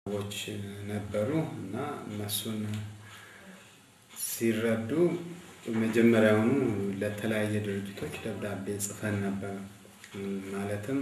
ሰዎች ነበሩ እና እነሱን ሲረዱ መጀመሪያውኑ ለተለያየ ድርጅቶች ደብዳቤ ጽፈን ነበር። ማለትም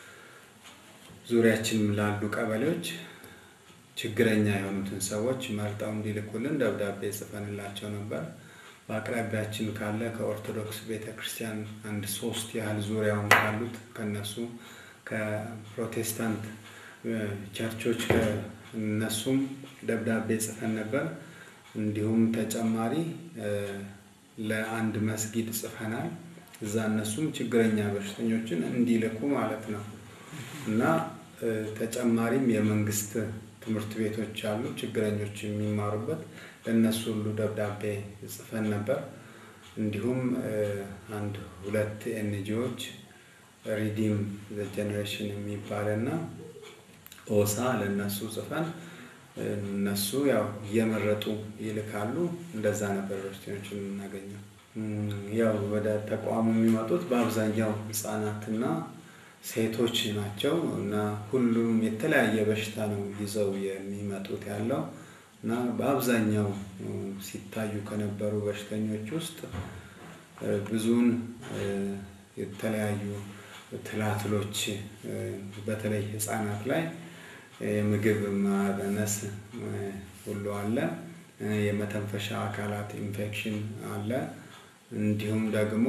ዙሪያችን ላሉ ቀበሌዎች ችግረኛ የሆኑትን ሰዎች መርጠው እንዲልኩልን ደብዳቤ ጽፈንላቸው ነበር። በአቅራቢያችን ካለ ከኦርቶዶክስ ቤተ ክርስቲያን አንድ ሶስት ያህል ዙሪያውን ካሉት ከነሱ ከፕሮቴስታንት ቸርቾች ከእነሱም ደብዳቤ ጽፈን ነበር። እንዲሁም ተጨማሪ ለአንድ መስጊድ ጽፈናል። እዛ እነሱም ችግረኛ በሽተኞችን እንዲልኩ ማለት ነው። እና ተጨማሪም የመንግስት ትምህርት ቤቶች አሉ ችግረኞች የሚማሩበት ለእነሱ ሁሉ ደብዳቤ ጽፈን ነበር። እንዲሁም አንድ ሁለት ኤንጂኦዎች ሪዲም ዘ ጀኔሬሽን የሚባል እና ኦሳ ለእነሱ ጽፈን እነሱ ያው እየመረጡ ይልካሉ። እንደዛ ነበር በሽተኞችን የምናገኘው። ያው ወደ ተቋሙ የሚመጡት በአብዛኛው ህፃናትና ሴቶች ናቸው እና ሁሉም የተለያየ በሽታ ነው ይዘው የሚመጡት ያለው እና በአብዛኛው ሲታዩ ከነበሩ በሽተኞች ውስጥ ብዙውን የተለያዩ ትላትሎች በተለይ ህፃናት ላይ የምግብ ማነስ ሁሉ አለ። የመተንፈሻ አካላት ኢንፌክሽን አለ። እንዲሁም ደግሞ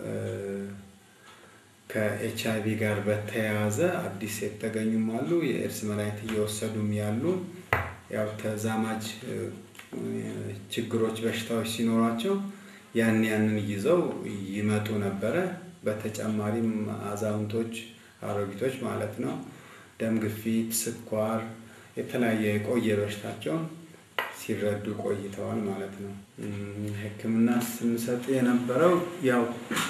ከኤች አይ ቪ ጋር በተያያዘ አዲስ የተገኙም አሉ። የኤድስ መድኃኒት እየወሰዱም ያሉ ያው ተዛማጅ ችግሮች፣ በሽታዎች ሲኖሯቸው ያን ያንን ይዘው ይመጡ ነበረ። በተጨማሪም አዛውንቶች፣ አሮጊቶች ማለት ነው ደም ግፊት፣ ስኳር፣ የተለያየ የቆየ በሽታቸውን ሲረዱ ቆይተዋል ማለት ነው። ሕክምና ስንሰጥ የነበረው ያው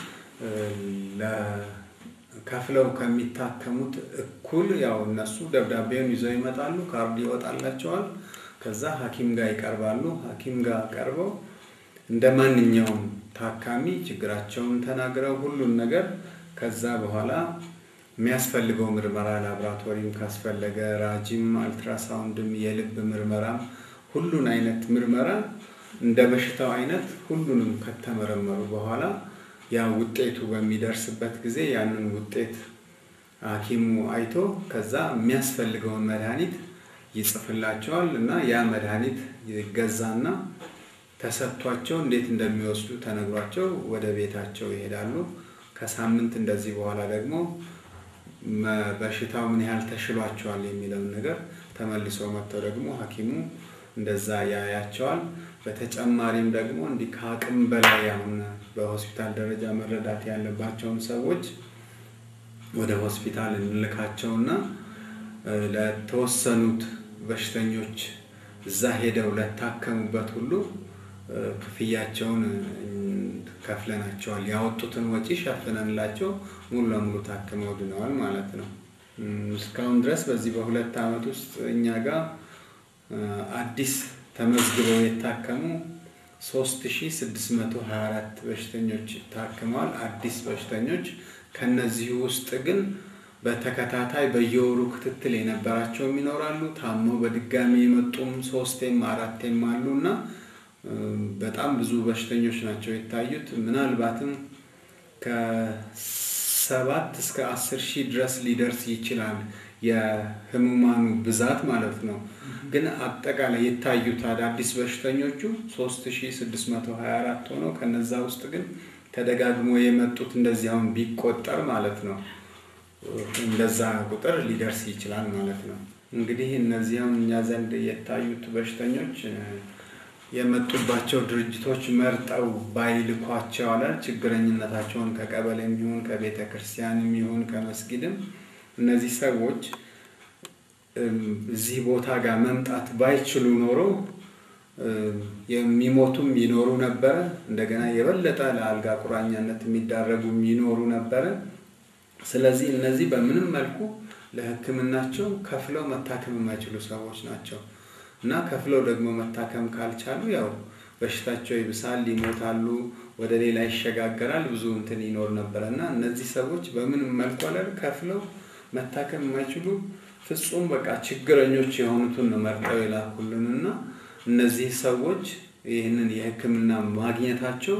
ከፍለው ከሚታከሙት እኩል ያው እነሱ ደብዳቤውን ይዘው ይመጣሉ። ካርድ ይወጣላቸዋል። ከዛ ሐኪም ጋር ይቀርባሉ። ሐኪም ጋር ቀርበው እንደ ማንኛውም ታካሚ ችግራቸውን ተናግረው ሁሉን ነገር ከዛ በኋላ የሚያስፈልገው ምርመራ ላብራቶሪም ካስፈለገ ራጂም፣ አልትራሳውንድም፣ የልብ ምርመራም ሁሉን አይነት ምርመራ እንደ በሽታው አይነት ሁሉንም ከተመረመሩ በኋላ ያ ውጤቱ በሚደርስበት ጊዜ ያንን ውጤት ሐኪሙ አይቶ ከዛ የሚያስፈልገውን መድኃኒት ይጽፍላቸዋል እና ያ መድኃኒት ይገዛና ተሰጥቷቸው እንዴት እንደሚወስዱ ተነግሯቸው ወደ ቤታቸው ይሄዳሉ። ከሳምንት እንደዚህ በኋላ ደግሞ በሽታው ምን ያህል ተሽሏቸዋል የሚለውን ነገር ተመልሰው መጥተው ደግሞ ሐኪሙ እንደዛ ያያቸዋል። በተጨማሪም ደግሞ እንዲህ ከአቅም በላይ አሁን በሆስፒታል ደረጃ መረዳት ያለባቸውን ሰዎች ወደ ሆስፒታል እንልካቸውና ለተወሰኑት በሽተኞች እዛ ሄደው ለታከሙበት ሁሉ ክፍያቸውን ከፍለናቸዋል። ያወጡትን ወጪ ሸፍነንላቸው ሙሉ ለሙሉ ታክመው ድነዋል ማለት ነው። እስካሁን ድረስ በዚህ በሁለት ዓመት ውስጥ እኛ ጋር አዲስ ተመዝግበው የታከሙ 3624 በሽተኞች ታክመዋል። አዲስ በሽተኞች ከነዚህ ውስጥ ግን በተከታታይ በየወሩ ክትትል የነበራቸውም ይኖራሉ። ታመው በድጋሚ የመጡም ሶስቴም አራቴም አሉ እና በጣም ብዙ በሽተኞች ናቸው የታዩት። ምናልባትም ከሰባት እስከ አስር ሺህ ድረስ ሊደርስ ይችላል የህሙማኑ ብዛት ማለት ነው። ግን አጠቃላይ የታዩት አዳዲስ በሽተኞቹ 3624 ሆነው ከነዛ ውስጥ ግን ተደጋግሞ የመጡት እንደዚህ አሁን ቢቆጠር ማለት ነው እንደዛ ቁጥር ሊደርስ ይችላል ማለት ነው። እንግዲህ እነዚህ አሁን እኛ ዘንድ የታዩት በሽተኞች የመጡባቸው ድርጅቶች መርጠው ባይልኳቸው አለ ችግረኝነታቸውን ከቀበሌም ይሁን ከቤተ ክርስቲያንም ይሁን ከመስጊድም እነዚህ ሰዎች እዚህ ቦታ ጋር መምጣት ባይችሉ ኖሮ የሚሞቱም ይኖሩ ነበረ። እንደገና የበለጠ ለአልጋ ቁራኛነት የሚዳረጉም ይኖሩ ነበረ። ስለዚህ እነዚህ በምንም መልኩ ለሕክምናቸው ከፍለው መታከም የማይችሉ ሰዎች ናቸው እና ከፍለው ደግሞ መታከም ካልቻሉ ያው በሽታቸው ይብሳል፣ ይሞታሉ፣ ወደ ሌላ ይሸጋገራል። ብዙ እንትን ይኖር ነበረ እና እነዚህ ሰዎች በምንም መልኩ አለ ከፍለው መታከም የማይችሉ ፍጹም በቃ ችግረኞች የሆኑትን ነው መርጠው የላኩልን እና እነዚህ ሰዎች ይህንን የሕክምና ማግኘታቸው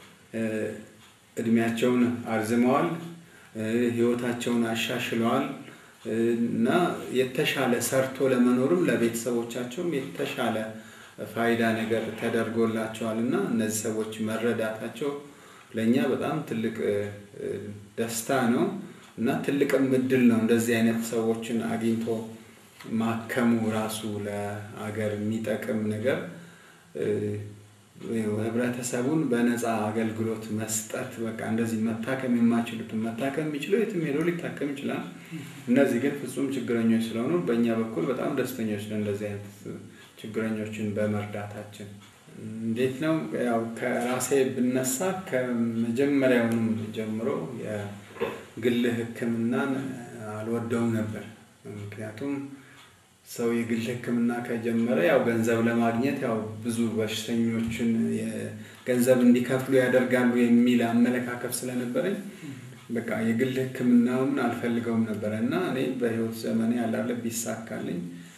እድሜያቸውን አርዝመዋል፣ ህይወታቸውን አሻሽለዋል እና የተሻለ ሰርቶ ለመኖርም ለቤተሰቦቻቸውም የተሻለ ፋይዳ ነገር ተደርጎላቸዋል እና እነዚህ ሰዎች መረዳታቸው ለእኛ በጣም ትልቅ ደስታ ነው እና ትልቅም እድል ነው። እንደዚህ አይነት ሰዎችን አግኝቶ ማከሙ ራሱ ለአገር የሚጠቅም ነገር ህብረተሰቡን በነፃ አገልግሎት መስጠት በቃ እንደዚህ መታከም የማይችሉትን መታከም የሚችለው የትም ሄዶ ሊታከም ይችላል። እነዚህ ግን ፍጹም ችግረኞች ስለሆኑ በእኛ በኩል በጣም ደስተኞች ነው እንደዚህ አይነት ችግረኞችን በመርዳታችን። እንዴት ነው ያው ከራሴ ብነሳ ከመጀመሪያውንም ጀምሮ የግል ሕክምናን አልወደውም ነበር። ምክንያቱም ሰው የግል ሕክምና ከጀመረ ያው ገንዘብ ለማግኘት ያው ብዙ በሽተኞችን ገንዘብ እንዲከፍሉ ያደርጋሉ የሚል አመለካከት ስለነበረኝ በቃ የግል ሕክምናውን አልፈልገውም ነበረ እና እኔ በህይወት ዘመኔ ያላለ ቢሳካልኝ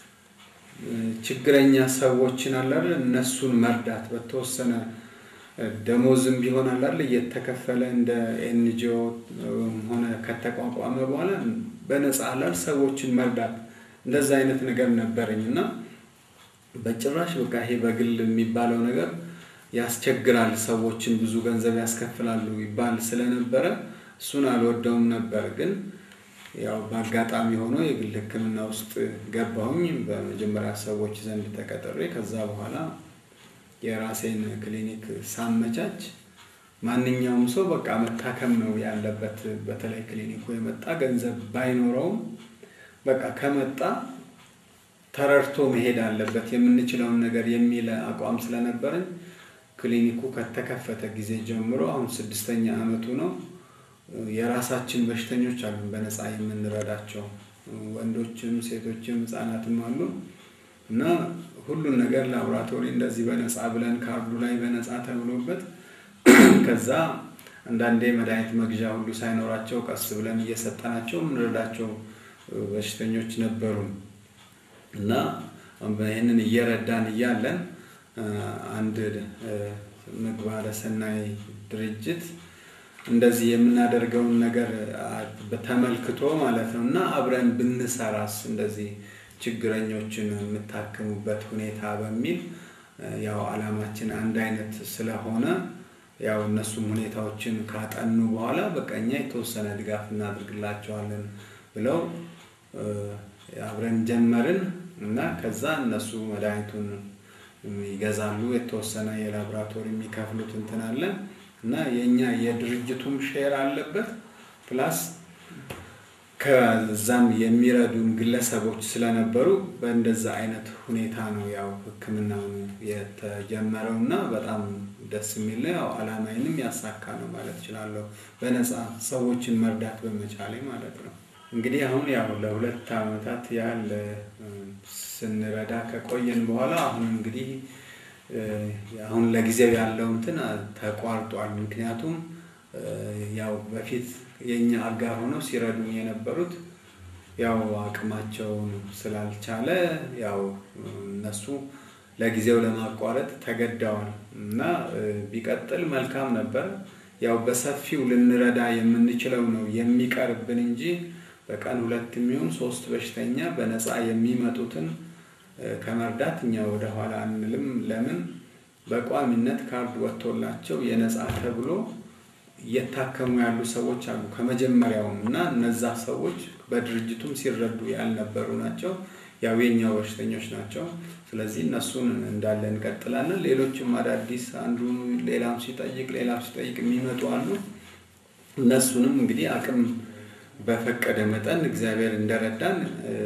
ችግረኛ ሰዎችን አላለ እነሱን መርዳት በተወሰነ ደሞዝም ቢሆን አላለ እየተከፈለ እንደ ኤንጂኦ ሆነ ከተቋቋመ በኋላ በነፃ አላል ሰዎችን መርዳት እንደዛ አይነት ነገር ነበረኝ እና በጭራሽ በቃ ይሄ በግል የሚባለው ነገር ያስቸግራል፣ ሰዎችን ብዙ ገንዘብ ያስከፍላሉ ይባል ስለነበረ እሱን አልወደውም ነበር። ግን ያው በአጋጣሚ ሆኖ የግል ሕክምና ውስጥ ገባሁኝ። በመጀመሪያ ሰዎች ዘንድ ተቀጥሬ ከዛ በኋላ የራሴን ክሊኒክ ሳመቻች ማንኛውም ሰው በቃ መታከም ነው ያለበት። በተለይ ክሊኒኩ የመጣ ገንዘብ ባይኖረውም በቃ ከመጣ ተረድቶ መሄድ አለበት የምንችለውን ነገር የሚል አቋም ስለነበረኝ ክሊኒኩ ከተከፈተ ጊዜ ጀምሮ አሁን ስድስተኛ ዓመቱ ነው። የራሳችን በሽተኞች አሉ በነፃ የምንረዳቸው ወንዶችም፣ ሴቶችም ህፃናትም አሉ እና ሁሉን ነገር ላቦራቶሪ እንደዚህ በነፃ ብለን ካርዱ ላይ በነፃ ተብሎበት ከዛ አንዳንዴ መድኃኒት መግዣ ሁሉ ሳይኖራቸው ቀስ ብለን እየሰጠናቸው የምንረዳቸው በሽተኞች ነበሩ እና ይህንን እየረዳን እያለን አንድ ምግባረ ሰናይ ድርጅት እንደዚህ የምናደርገውን ነገር ተመልክቶ ማለት ነው እና አብረን ብንሰራስ እንደዚህ ችግረኞችን የምታክሙበት ሁኔታ በሚል ያው ዓላማችን አንድ አይነት ስለሆነ ያው እነሱም ሁኔታዎችን ካጠኑ በኋላ በቃ እኛ የተወሰነ ድጋፍ እናድርግላቸዋለን ብለው አብረን ጀመርን እና ከዛ እነሱ መድኃኒቱን ይገዛሉ። የተወሰነ የላቦራቶሪ የሚከፍሉት እንትን አለ እና የእኛ የድርጅቱም ሼር አለበት ፕላስ ከዛም የሚረዱን ግለሰቦች ስለነበሩ በእንደዛ አይነት ሁኔታ ነው ያው ሕክምናውን የተጀመረው እና በጣም ደስ የሚል ነው። ያው ዓላማዬንም ያሳካ ነው ማለት እችላለሁ። በነፃ ሰዎችን መርዳት በመቻሌ ማለት ነው። እንግዲህ አሁን ያው ለሁለት ዓመታት ያህል ስንረዳ ከቆየን በኋላ አሁን እንግዲህ አሁን ለጊዜው ያለው እንትን ተቋርጧል። ምክንያቱም ያው በፊት የእኛ አጋር ሆነው ሲረዱን የነበሩት ያው አቅማቸውን ስላልቻለ ያው እነሱ ለጊዜው ለማቋረጥ ተገደዋል እና ቢቀጥል መልካም ነበር። ያው በሰፊው ልንረዳ የምንችለው ነው የሚቀርብን እንጂ በቀን ሁለት የሚሆን ሶስት በሽተኛ በነፃ የሚመጡትን ከመርዳት እኛ ወደኋላ አንልም። ለምን በቋሚነት ካርድ ወጥቶላቸው የነፃ ተብሎ እየታከሙ ያሉ ሰዎች አሉ ከመጀመሪያውም እና እነዛ ሰዎች በድርጅቱም ሲረዱ ያልነበሩ ናቸው። ያው የኛው በሽተኞች ናቸው። ስለዚህ እነሱን እንዳለ እንቀጥላለን። ሌሎችም አዳዲስ አንዱ ሌላም ሲጠይቅ ሌላም ሲጠይቅ የሚመጡ አሉ። እነሱንም እንግዲህ አቅም በፈቀደ መጠን እግዚአብሔር እንደረዳን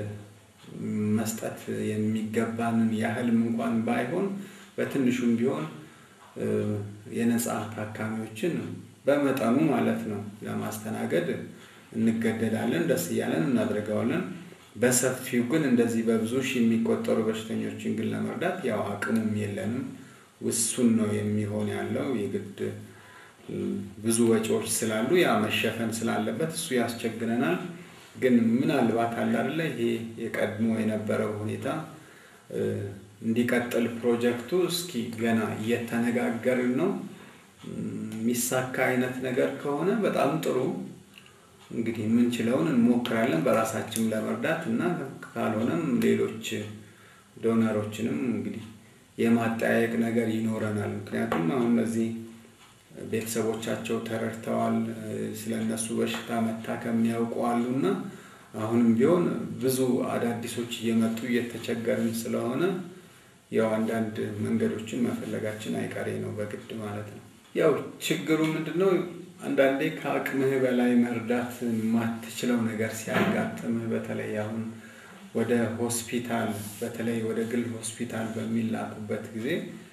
መስጠት የሚገባንን ያህልም እንኳን ባይሆን በትንሹም ቢሆን የነፃ ታካሚዎችን በመጠኑ ማለት ነው ለማስተናገድ እንገደዳለን። ደስ እያለን እናደርገዋለን። በሰፊው ግን እንደዚህ በብዙ ሺህ የሚቆጠሩ በሽተኞችን ግን ለመርዳት ያው አቅሙም የለንም። ውሱን ነው የሚሆን ያለው የግድ ብዙ ወጪዎች ስላሉ ያ መሸፈን ስላለበት እሱ ያስቸግረናል። ግን ምናልባት አለ አይደለ ይሄ የቀድሞ የነበረው ሁኔታ እንዲቀጥል ፕሮጀክቱ እስኪ ገና እየተነጋገርን ነው። የሚሳካ አይነት ነገር ከሆነ በጣም ጥሩ። እንግዲህ የምንችለውን እንሞክራለን በራሳችን ለመርዳት እና ካልሆነም ሌሎች ዶነሮችንም እንግዲህ የማጠያየቅ ነገር ይኖረናል። ምክንያቱም አሁን እነዚህ ቤተሰቦቻቸው ተረድተዋል፣ ስለ እነሱ በሽታ መታከም ያውቁ አሉና አሁንም ቢሆን ብዙ አዳዲሶች እየመጡ እየተቸገርን ስለሆነ ያው አንዳንድ መንገዶችን መፈለጋችን አይቀሬ ነው በግድ ማለት ነው። ያው ችግሩ ምንድን ነው? አንዳንዴ ከአቅምህ በላይ መርዳት የማትችለው ነገር ሲያጋጥምህ በተለይ አሁን ወደ ሆስፒታል በተለይ ወደ ግል ሆስፒታል በሚላኩበት ጊዜ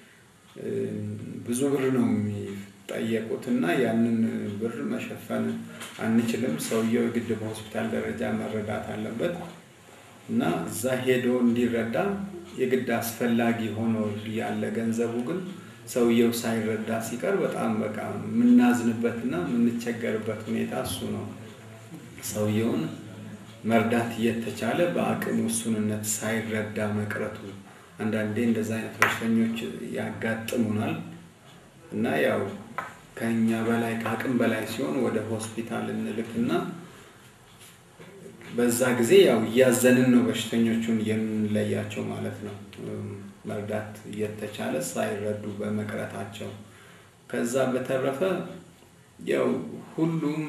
ብዙ ብር ነው የሚጠየቁት እና ያንን ብር መሸፈን አንችልም። ሰውየው የግድ በሆስፒታል ደረጃ መረዳት አለበት እና እዛ ሄዶ እንዲረዳ የግድ አስፈላጊ ሆኖ ያለ ገንዘቡ ግን ሰውየው ሳይረዳ ሲቀር በጣም በቃ የምናዝንበትና የምንቸገርበት ሁኔታ እሱ ነው። ሰውየውን መርዳት እየተቻለ በአቅም ውሱንነት ሳይረዳ መቅረቱ አንዳንዴ እንደዚ አይነት በሽተኞች ያጋጥሙናል እና ያው ከኛ በላይ ከአቅም በላይ ሲሆን ወደ ሆስፒታል እንልክና በዛ ጊዜ ያው እያዘንን ነው በሽተኞቹን የምንለያቸው ማለት ነው። መርዳት እየተቻለ ሳይረዱ በመቅረታቸው። ከዛ በተረፈ ያው ሁሉም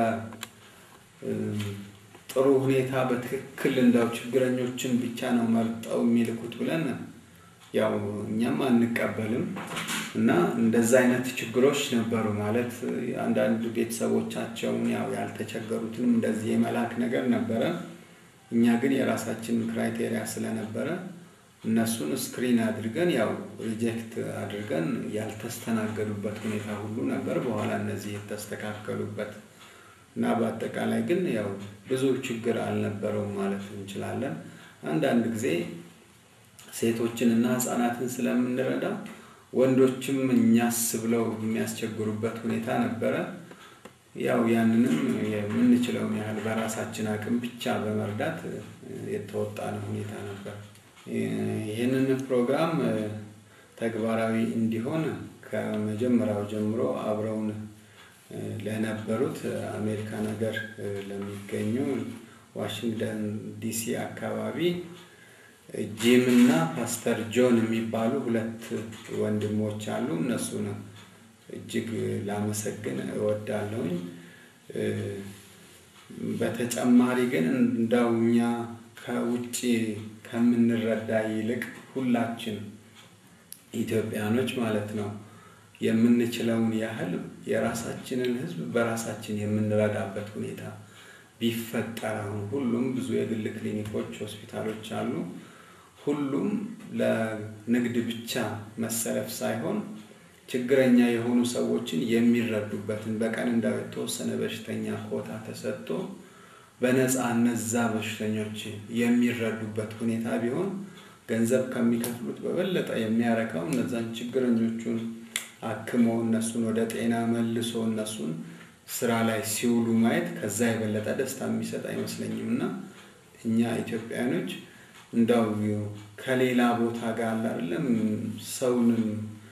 በጥሩ ሁኔታ በትክክል እንዳው ችግረኞችን ብቻ ነው መርጠው የሚልኩት ብለን ያው እኛም አንቀበልም እና እንደዛ አይነት ችግሮች ነበሩ። ማለት አንዳንድ ቤተሰቦቻቸውን ያው ያልተቸገሩትንም እንደዚህ የመላክ ነገር ነበረ። እኛ ግን የራሳችን ክራይቴሪያ ስለነበረ እነሱን ስክሪን አድርገን ያው ሪጀክት አድርገን ያልተስተናገዱበት ሁኔታ ሁሉ ነበር። በኋላ እነዚህ የተስተካከሉበት እና በአጠቃላይ ግን ያው ብዙ ችግር አልነበረውም ማለት እንችላለን። አንዳንድ ጊዜ ሴቶችን እና ህፃናትን ስለምንረዳ ወንዶችም እኛስ ብለው የሚያስቸግሩበት ሁኔታ ነበረ። ያው ያንንም የምንችለውን ያህል በራሳችን አቅም ብቻ በመርዳት የተወጣነ ሁኔታ ነበር። ይህንን ፕሮግራም ተግባራዊ እንዲሆን ከመጀመሪያው ጀምሮ አብረውን ለነበሩት አሜሪካን ሀገር ለሚገኙ ዋሽንግተን ዲሲ አካባቢ ጂም እና ፓስተር ጆን የሚባሉ ሁለት ወንድሞች አሉ። እነሱን እጅግ ላመሰግን እወዳለሁኝ። በተጨማሪ ግን እንዳው እኛ ከውጭ ከምንረዳ ይልቅ ሁላችን ኢትዮጵያኖች ማለት ነው የምንችለውን ያህል የራሳችንን ሕዝብ በራሳችን የምንረዳበት ሁኔታ ቢፈጠር አሁን ሁሉም ብዙ የግል ክሊኒኮች፣ ሆስፒታሎች አሉ። ሁሉም ለንግድ ብቻ መሰለፍ ሳይሆን ችግረኛ የሆኑ ሰዎችን የሚረዱበትን በቀን እንዳው የተወሰነ በሽተኛ ኮታ ተሰጥቶ በነፃ እነዛ በሽተኞች የሚረዱበት ሁኔታ ቢሆን ገንዘብ ከሚከፍሉት በበለጠ የሚያረካው እነዛን ችግረኞቹን አክሞ እነሱን ወደ ጤና መልሶ እነሱን ስራ ላይ ሲውሉ ማየት ከዛ የበለጠ ደስታ የሚሰጥ አይመስለኝም። እና እኛ ኢትዮጵያኖች እንዳው ከሌላ ቦታ ጋር አይደለም ሰውንም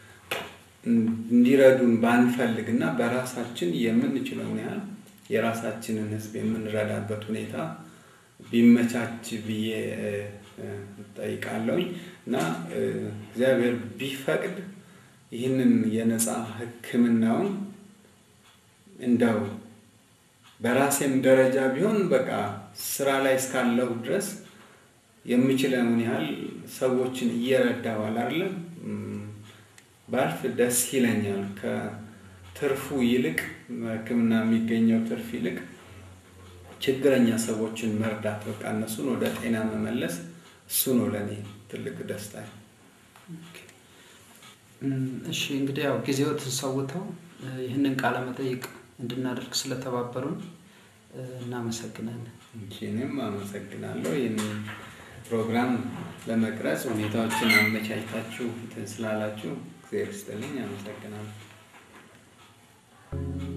እንዲረዱን ባንፈልግ እና በራሳችን የምንችለውን ያህል የራሳችንን ሕዝብ የምንረዳበት ሁኔታ ቢመቻች ብዬ ጠይቃለሁኝ እና እግዚአብሔር ቢፈቅድ ይህንን የነፃ ሕክምናውን እንደው በራሴም ደረጃ ቢሆን በቃ ስራ ላይ እስካለሁ ድረስ የምችለውን ያህል ሰዎችን እየረዳዋል አይደለም ባልፍ ደስ ይለኛል። ከትርፉ ይልቅ ሕክምና የሚገኘው ትርፍ ይልቅ ችግረኛ ሰዎችን መርዳት በቃ እነሱን ወደ ጤና መመለስ እሱ ነው ለእኔ ትልቅ ደስታ። እሺ እንግዲህ ያው ጊዜዎትን ሰውተው ይህንን ቃለ መጠይቅ እንድናደርግ ስለተባበሩን እናመሰግናለን። እኔም አመሰግናለሁ። ይህንን ፕሮግራም ለመቅረጽ ሁኔታዎችን አመቻችታችሁ እንትን ስላላችሁ እግዚአብሔር ይስጥልኝ። አመሰግናለሁ።